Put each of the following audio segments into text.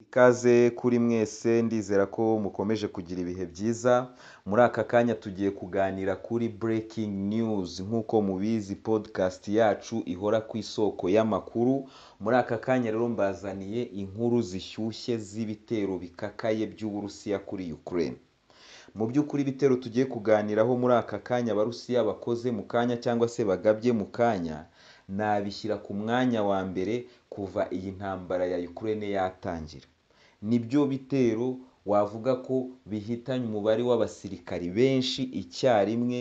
Ikaze kuri mwese ndizera ko mukomeje kugira ibihe byiza, muri aka kanya tugiye kuganira kuri breaking news nk'uko mubizi podcast yacu ihora ku isoko y'amakuru, muri aka kanya rero mbazaniye inkuru zishyushye z'ibitero bikakaye by'Uburusiya kuri Ukraine. Mu by'ukuri ibitero tugiye kuganiraho muri aka kanya Abarusiya bakoze mu kanya cyangwa se bagabye mu kanya, nabishyira ku mwanya wa mbere kuva iyi ntambara ya Ukraine yatangira. Nibyo bitero wavuga ko bihitanye umubare w'abasirikari benshi icyarimwe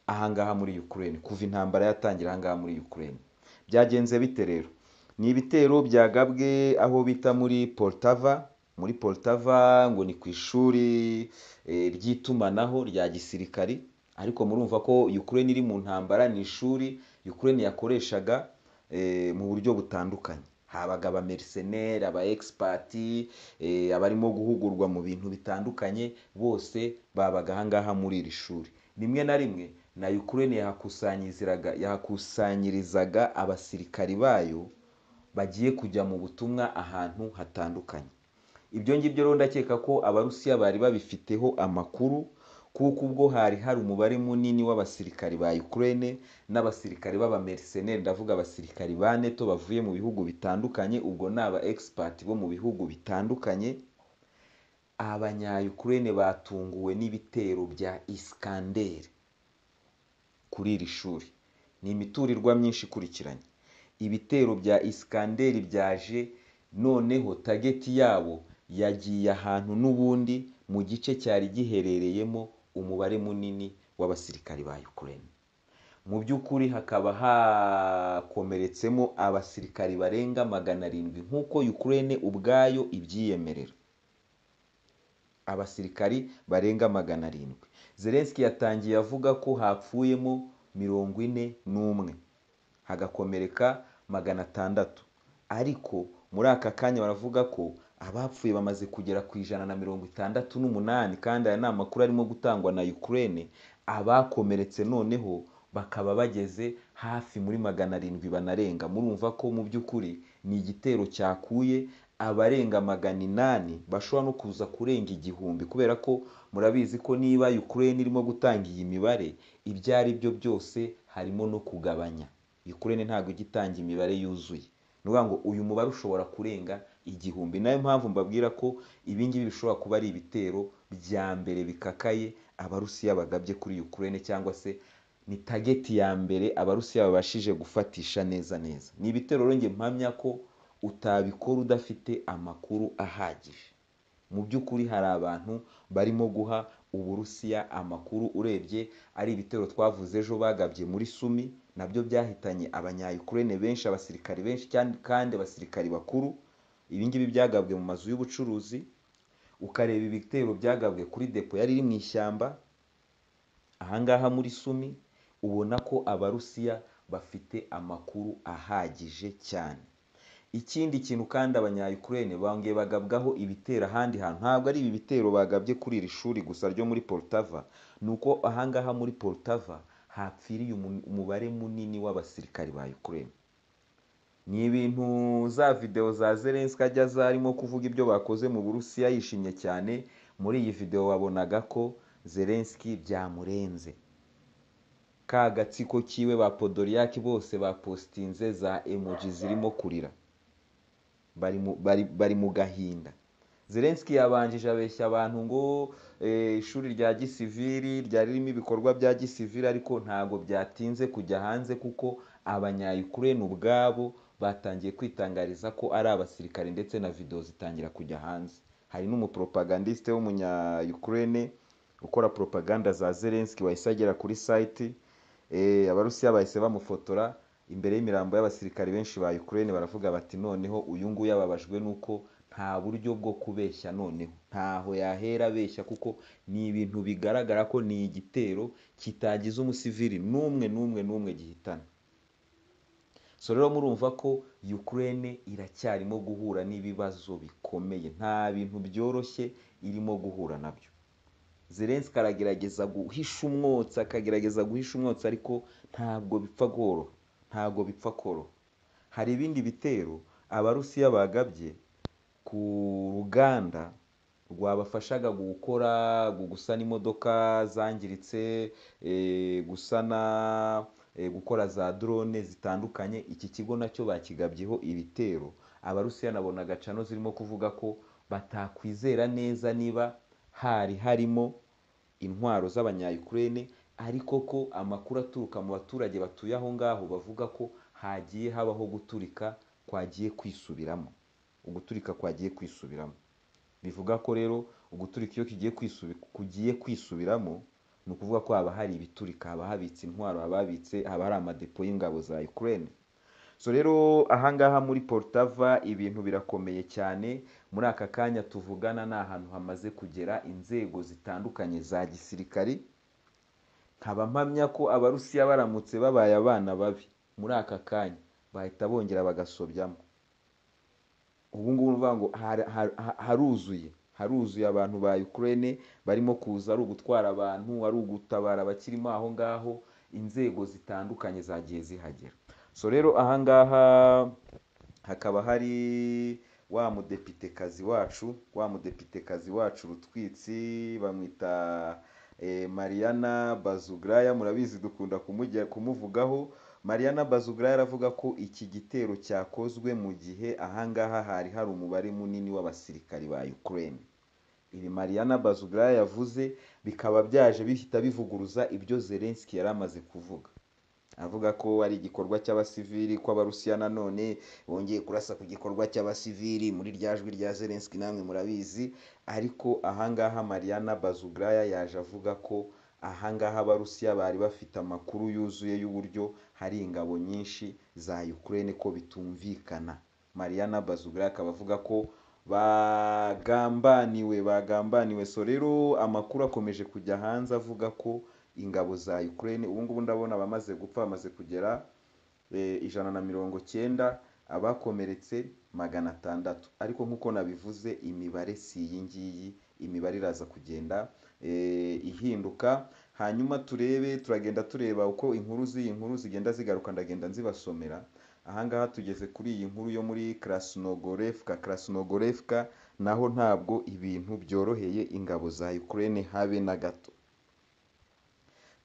aha ngaha muri Ukraine, kuva intambara yatangira aha ngaha muri Ukraine. Byagenze bite rero? Ni ibitero byagabwe aho bita muri Poltava, muri Poltava ngo ni ku ishuri eh, ry'itumanaho rya gisirikari, ariko murumva ko Ukraine iri mu ntambara ni ishuri Ukraine yakoreshaga eh, mu buryo butandukanye. Habaga aba mercenaires, aba expert, eh, abarimo guhugurwa mu bintu bitandukanye, bose babaga aha ngaha muri iri shuri. Rimwe na rimwe na Ukraine yahakusanyirizaga yahakusanyirizaga abasirikari bayo bagiye kujya mu butumwa ahantu hatandukanye. Ibyo ngibyo rero ndakeka ko Abarusiya bari babifiteho amakuru kuko ubwo hari hari umubare munini w'abasirikari ba Ukraine n'abasirikari b'abamercenaires ndavuga abasirikari ba NATO bavuye mu bihugu bitandukanye, ubwo ni aba expert bo mu bihugu bitandukanye, abanya-Ukraine batunguwe n'ibitero bya Iskander kuri iri shuri. Ni imiturirwa myinshi ikurikiranye. Ibitero bya Iskander byaje noneho tageti yabo yagiye ahantu n'ubundi mu gice cyari giherereyemo umubare munini w'abasirikari ba Ukraine. Mu by'ukuri hakaba hakomeretsemo abasirikari barenga magana arindwi nk'uko Ukraine ubwayo ibyiyemerera. Abasirikari barenga magana arindwi. Zelensky yatangiye avuga ko hapfuyemo mirongo ine n'umwe, hagakomereka magana atandatu. Ariko muri aka kanya baravuga ko abapfuye bamaze kugera ku ijana na mirongo itandatu n'umunani kandi aya ni amakuru arimo gutangwa na Ukraine, abakomeretse noneho bakaba bageze hafi muri magana arindwi banarenga. Murumva ko mu by'ukuri ni igitero cyakuye abarenga magana inani bashobora no kuza kurenga igihumbi kubera ko murabizi ko niba Ukraine irimo gutanga iyi mibare, ibyo ari byo byose harimo no kugabanya. Ukraine ntabwo ijya itanga imibare yuzuye. Ni ukuvuga ngo uyu mubare ushobora kurenga igihumbi. Ni nayo mpamvu mbabwira ko ibi ngibi bishobora kuba ari ibitero bya mbere bikakaye Abarusiya bagabye kuri Ukraine cyangwa se ni tageti ya mbere Abarusiya babashije gufatisha neza neza. Ni ibitero rero njye mpamya ko utabikora udafite amakuru ahagije. Mu by'ukuri hari abantu barimo guha Uburusiya amakuru urebye ari ibitero twavuze ejo bagabye muri Sumi, nabyo byahitanye abanya-Ukraine benshi, abasirikari benshi kandi abasirikari bakuru. Ibi ngibi byagabwe mu mazu y'ubucuruzi, ukareba ibitero byagabwe kuri depo yari iri mu ishyamba, aha ngaha muri Sumi, ubona ko Abarusiya bafite amakuru ahagije cyane. Ikindi kintu kandi abanya-Ukraine bongeye bagabwaho ibitero ahandi hantu, ntabwo ari ibi bitero bagabye kuri iri shuri gusa ryo muri Poltava, ni uko aha ngaha muri Poltava hapfiriye umubare munini w'abasirikari ba Ukraine. Ni ibintu za videwo za Zelensky ajya aza arimo kuvuga ibyo bakoze mu Burusiya yishimye cyane, muri iyi videwo wabonaga ko Zelensky byamurenze. Ka gatsiko kiwe ba Podolyak bose bapositinze za emoji zirimo kurira. Bari mu, bari, bari mu gahinda. Zelensky yabanjije abeshya abantu ngo eh, ishuri rya gisiviri ryari ririmo ibikorwa bya gisiviri ariko ntabwo byatinze kujya hanze kuko abanya-Ukraine ubwabo batangiye kwitangariza ko ari abasirikare ndetse na video zitangira kujya hanze. Hari n'umupropagandiste w'umunya-Ukraine ukora propaganda za Zelensky wahise agera kuri site, eh, Abarusiya bahise bamufotora imbere y'imirambo y'abasirikare benshi ba Ukraine baravuga bati noneho uyu nguyu ababajwe n'uko nta buryo bwo kubeshya noneho ntaho yahera abeshya kuko ni ibintu bigaragara ko ni igitero kitagize umusivili n'umwe n'umwe n'umwe gihitana. So rero murumva ko Ukraine iracyarimo guhura n'ibibazo bikomeye, nta bintu byoroshye irimo guhura nabyo. Zelensky aragerageza guhisha umwotsi akagerageza guhisha umwotsi ariko ntabwo bipfa koroha, ntabwo bipfa koroha. Hari ibindi bitero Abarusiya bagabye ku ruganda rwabafashaga gukora gusana imodoka zangiritse eh, gusana eh, gukora za drone zitandukanye iki kigo nacyo bakigabyeho ibitero abarusiya nabona gacano zirimo kuvuga ko batakwizera neza niba hari harimo intwaro z'abanyayukurene ariko ko amakuru aturuka mu baturage batuye aho ngaho bavuga ko hagiye habaho guturika kwagiye kwisubiramo uguturika kwagiye kwisubiramo bivuga ko rero uguturika iyo kigiye kwisubi- kugiye kwisubiramo ni ukuvuga ko haba hari ibiturika haba habitse intwaro haba habitse haba hari amadepo y'ingabo za ukraine so rero ahangaha muri portava ibintu birakomeye cyane muri aka kanya tuvugana ni ahantu hamaze kugera inzego zitandukanye za gisirikari nkaba mpamya ko abarusiya baramutse babaye abana babi muri aka kanya bahita bongera bagasobyamo ubu ngubu ni ukuvuga ngo har- har- ha- haruzuye haruzuye abantu ba ukraine barimo kuza ari ugutwara abantu ari ugutabara abakirimo aho ngaho inzego zitandukanye zagiye zihagera so rero ahangaha hakaba hari wa mudepitekazi wacu wa mudepitekazi wacu rutwitsi bamwita eh, mariana bazugraya murabizi dukunda kumujya kumuvugaho mariana bazugraya aravuga ko iki gitero cyakozwe mu gihe ahangaha hari hari umubare munini w'abasirikari ba ukraine ibi mariana bazugraya yavuze bikaba byaje bihita bivuguruza ibyo zelenski yari amaze kuvuga avuga ko ari igikorwa cy'abasivili kw'abarusiya nanone bongeye kurasa ku gikorwa cy'abasivili muri rya jwi rya zelenski namwe murabizi ariko ahangaha mariana bazugraya yaje avuga ko ahangaha abarusiya bari bafite amakuru yuzuye y'uburyo hari ingabo nyinshi za ukraine ko bitumvikana mariana bazugraya akaba avuga ko bagambaniwe bagambaniwe so rero amakuru akomeje kujya hanze avuga ko ingabo za Ukraine ubu ngubu ndabona abamaze gupfa bamaze kugera eh, ijana na mirongo cyenda abakomeretse magana atandatu ariko nk'uko nabivuze imibare si iyi ngiyi imibare iraza kugenda eh, ihinduka hanyuma turebe turagenda tureba uko inkuru z'iyi nkuru zigenda zigaruka ndagenda nzibasomera ahangaha tugeze kuri iyi nkuru yo muri Krasnogorevka Krasnogorevka naho ntabwo ibintu byoroheye ingabo za Ukraine habe na gato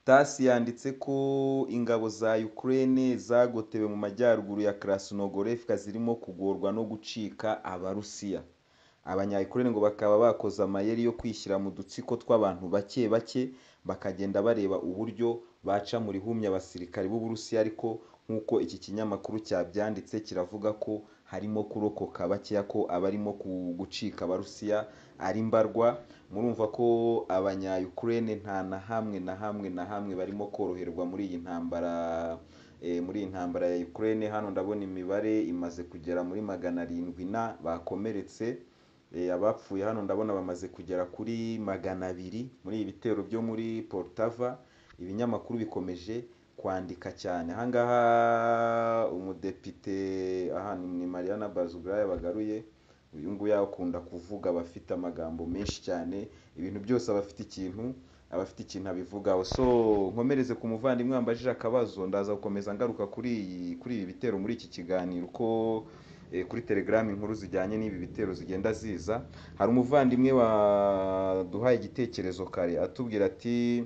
tasi yanditse ko ingabo za Ukraine zagotewe mu majyaruguru ya Krasnogorevka zirimo kugorwa no gucika abarusiya abanya-Ukraine ngo bakaba bakoze amayeri yo kwishyira mu dutsiko tw'abantu bake bake bakagenda bareba uburyo baca mu rihumye abasirikari b'Uburusiya ariko nk'uko iki kinyamakuru cyabyanditse kiravuga ko harimo kurokoka bakeya ko abarimo ku- gucika abarusiya ari mbarwa murumva ko abanya-Ukraine nta na hamwe na hamwe na hamwe barimo koroherwa muri iyi ntambara eh, muri iyi ntambara ya Ukraine hano ndabona imibare imaze kugera muri magana arindwi na bakomeretse Eh, abapfuye hano ndabona bamaze kugera kuri magana abiri muri ibi bitero byo muri Poltava ibinyamakuru bikomeje kwandika cyane ahangaha umudepite aha ni ni Mariana Bazugraya bagaruye uyu nguyu akunda kuvuga aba afite amagambo menshi cyane ibintu byose aba afite ikintu aba afite ikintu abivugaho so nkomereze ku muvandimwe wambajije akabazo ndaza gukomeza ngaruka kuri iyi- kuri ibi bitero muri iki kiganiro uko eh, kuri telegram inkuru zijyanye n'ibi bitero zigenda ziza hari umuvandimwe waduhaye igitekerezo kare atubwira ati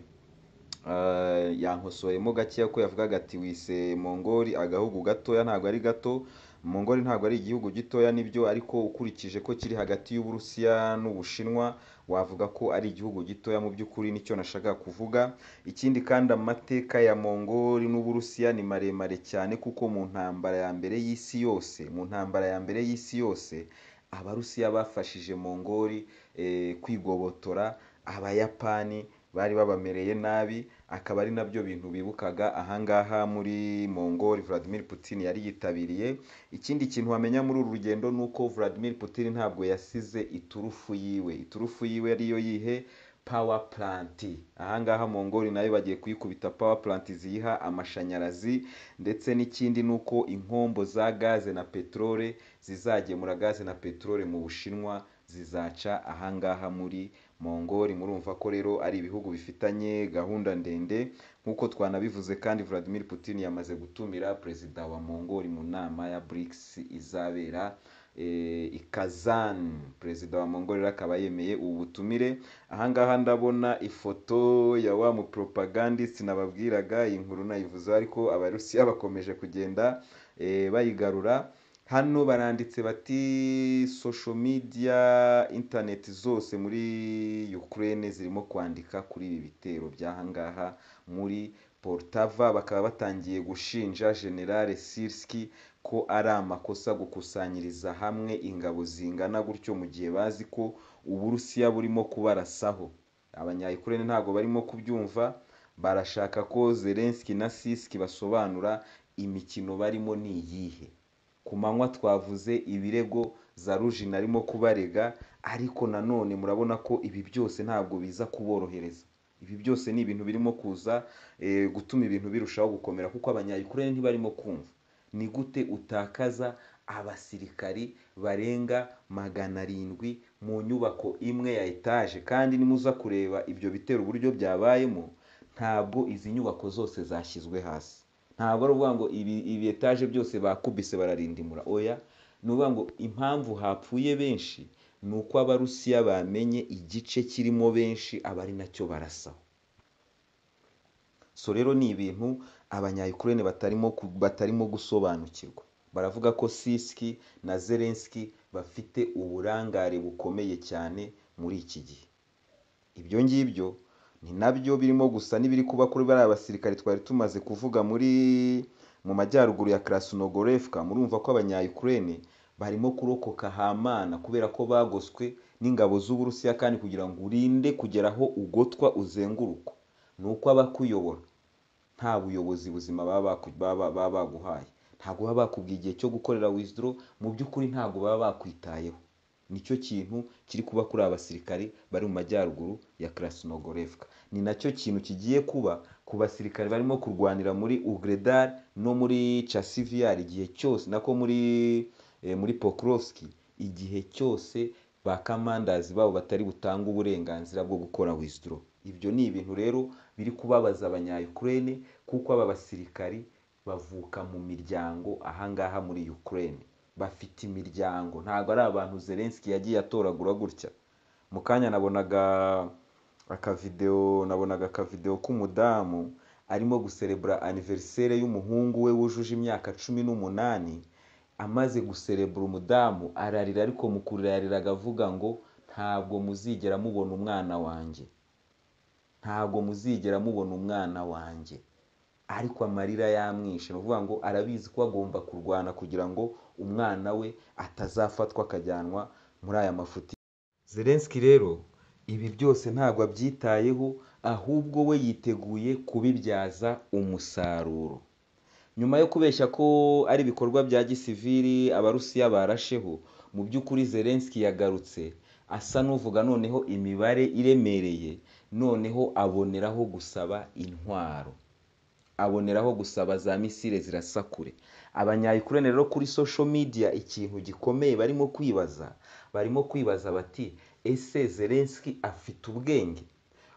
eh, yankosoyemo gakeya ko yavugaga ati wise mongoli agahugu gatoya ntabwo ari gato mongoli ntabwo ari igihugu gitoya nibyo ariko ukurikije ko kiri hagati y'uburusiya n'ubushinwa wavuga ko ari igihugu gitoya mu by'ukuri nicyo nashakaga kuvuga ikindi kandi amateka ya mongoli n'uburusiya ni maremare cyane kuko mu ntambara ya mbere y'isi yose mu ntambara ya mbere y'isi yose abarusiya bafashije mongoli eh, kwigobotora abayapani bari babamereye nabi akaba ari nabyo bintu bibukaga ahangaha muri mongoli vladimir putin yari yitabiriye ikindi kintu wamenya muri uru rugendo ni uko vladimir putin ntabwo yasize iturufu yiwe iturufu yiwe ariyo yihe power plant ahangaha mongoli nayo bagiye kuyikubita power plant ziyiha amashanyarazi ndetse n'ikindi ni uko inkombo za gaze na peterole zizagemura gaze na peterole mu bushinwa zizaca ahangaha muri mongoli murumva ko rero ari ibihugu bifitanye gahunda ndende nk'uko twanabivuze kandi vladimir putin yamaze gutumira perezida wa mongoli mu nama ya brics izabera eh, ikazani perezida wa mongorera akaba yemeye ubu butumire ahangaha ndabona ifoto ya wa muporopagandisiti nababwiraga iyi nkuru nayivuze ariko abarusiya bakomeje kugenda eh, bayigarura hano baranditse bati social media interineti zose muri Ukraine zirimo kwandika kuri ibi bitero by'ahangaha muri Poltava bakaba batangiye gushinja General Sirski ko ari amakosa gukusanyiriza hamwe ingabo zingana gutyo mu gihe bazi ko Uburusiya burimo kubarasaho abanyayukurene ntabwo barimo kubyumva barashaka ko Zelensky na Sirski basobanura imikino barimo ni iyihe ku manywa twavuze ibirego za rujina arimo kubarega ariko nanone murabona ko ibi byose ntabwo biza kuborohereza ibi byose ni ibintu birimo kuza eh, gutuma ibintu birushaho gukomera kuko abanyayukurene ntibarimo kumva ni gute utakaza abasirikari barenga magana arindwi mu nyubako imwe ya etaje kandi nimuza kureba ibyo bitero uburyo byabayemo ntabwo izi nyubako zose zashyizwe hasi ntabwo ari ukuvuga ngo ibi ibi etaje byose bakubise bararindimura oya ni ukuvuga ngo impamvu hapfuye benshi ni uko abarusiya bamenye igice kirimo benshi aba ari nacyo barasaho so rero ni ibintu abanyayukurene batarimo ku- batarimo gusobanukirwa baravuga ko siski na zelenski bafite uburangare bukomeye cyane muri iki gihe ibyo ngibyo ni nabyo birimo gusa n'ibiri kuba kuri bariya basirikare twari tumaze kuvuga muri mu majyaruguru ya Krasnogorevka murumva ko abanyayukurene barimo kurokoka hamana kubera ko bagoswe n'ingabo z'uburusiya kandi kugira ngo urinde kugera aho ugotwa uzenguruka ni uko abakuyobora nta buyobozi buzima baba baku- baba baba baguhaye ntabwo baba bakubwiye igihe cyo gukorera withdraw mu by'ukuri ntabwo baba bakwitayeho nicyo kintu kiri kuba kuri aba basirikari bari mu majyaruguru ya Krasnogorevka ni nacyo kintu kigiye kuba ku basirikari barimo kurwanira muri Ugredar no muri Chasiviar igihe cyose nako muri eh, muri Pokrovsk igihe cyose ba commanders babo batari butanga uburenganzira bwo gukora withdraw ibyo ni ibintu rero biri kubabaza abanyayukurene kuko aba basirikari bavuka mu miryango ahangaha muri Ukraine bafite imiryango ntabwo ari abantu Zelensky yagiye atoragura gutya mu kanya nabonaga akavideo nabonaga akavideo k'umudamu arimo guserebura aniverisere y'umuhungu we wujuje imyaka cumi n'umunani amaze guserebura umudamu ararira ariko mu kurira yariraga avuga ngo ntabwo muzigera mubona umwana wanjye ntabwo muzigera mubona umwana wanjye ariko amarira yamwishe ni ukuvuga ngo arabizi ko agomba kurwana kugira ngo umwana we atazafatwa akajyanwa muri aya mafuti Zelensky rero ibi byose ntabwo abyitayeho ahubwo we yiteguye kubibyaza umusaruro nyuma yo kubeshya ko ari ibikorwa bya gisivili abarusiya barasheho mu by'ukuri Zelensky yagarutse asa n'uvuga noneho imibare iremereye noneho aboneraho gusaba intwaro aboneraho gusaba za misile zirasa kure abanyayukurene rero kuri social media ikintu gikomeye barimo kwibaza barimo kwibaza bati ese Zelensky afite ubwenge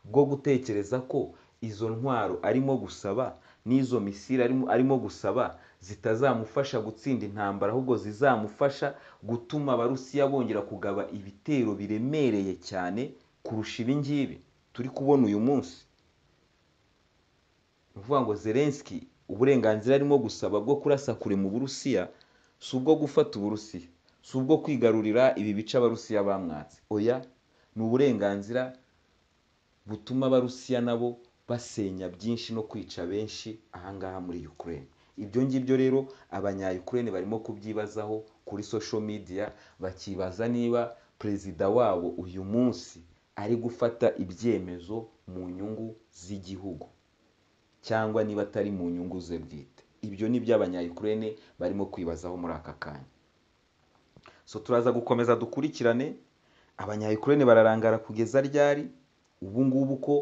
bwo gutekereza ko izo ntwaro arimo gusaba n'izo misile arimo, arimo gusaba zitazamufasha gutsinda intambara ahubwo zizamufasha gutuma abarusiya bongera kugaba ibitero biremereye cyane kurusha ibingibi turi kubona uyu munsi ni ukuvuga ngo Zelensky uburenganzira arimo gusaba bwo kurasa kure mu Burusiya si ubwo gufata Uburusiya si ubwo kwigarurira ibi bice Abarusiya bamwatse oya ni uburenganzira butuma Abarusiya nabo basenya byinshi no kwica benshi ahangaha muri Ukraine ibyo ngibyo rero abanyayukurene barimo kubyibazaho kuri social media bakibaza niba perezida wabo uyu munsi ari gufata ibyemezo mu nyungu z'igihugu cyangwa niba atari mu nyungu ze bwite ibyo ni byo abanyayukurene barimo kwibazaho muri aka kanya so turaza gukomeza dukurikirane abanyayukurene bararangara kugeza ryari ubu ngubu ko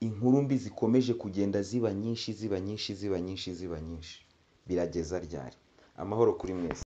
inkuru mbi zikomeje kugenda ziba nyinshi ziba nyinshi ziba nyinshi ziba nyinshi birageza ryari amahoro kuri mwese